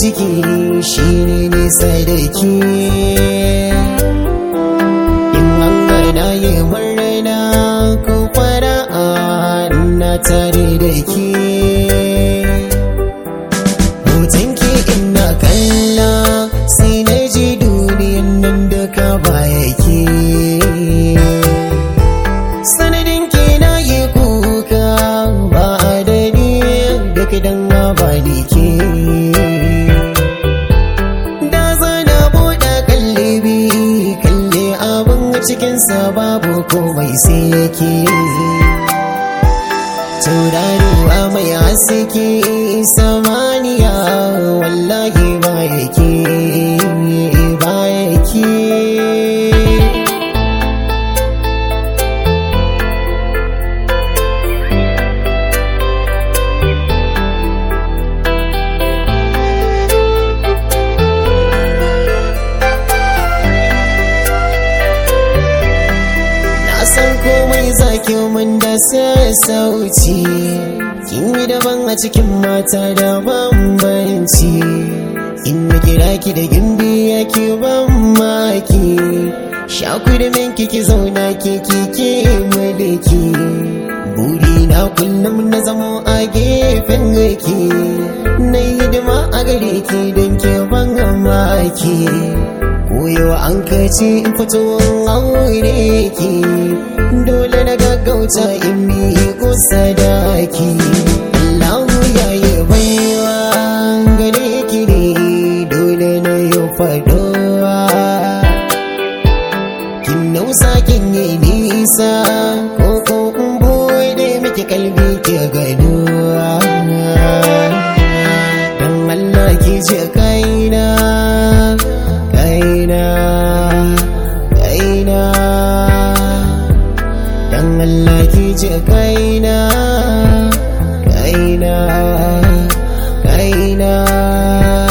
ciki shi ne nisa da ke in an gana yi murna ko fara'a na tare da ke hotonki ina kalla sai na ji duniyan nan da ka baya ke sanadin ke na yi kuka ba da ni da kidan ba ni ke da zana buɗe kallibi kalle abin cikinsa babu komai sai ke tauraruwa mai haske samaniya wallahi ba yake ba yake Na san komai zaki mun da sassauci Kin yi daban a cikin mata da bambanci In na kira ki da gimbi yake ban maki Shaku da min kiki zauna ke kike mulki Buri na kullum na zamo a gefen ki Na yi hidima a gare ki don ke ban maki Koyo an kace in fito aure ki Dole na gaggauta in mi kusa da ki Allahu ya yi baiwa gare ki ne dole na yi fadowa Kin nausa kin yi nisa ko ko in bude miki kalbi ki ganuwa Dan Allah ki ji kaina kaina kaina dan Allah ki ji kaina kaina kaina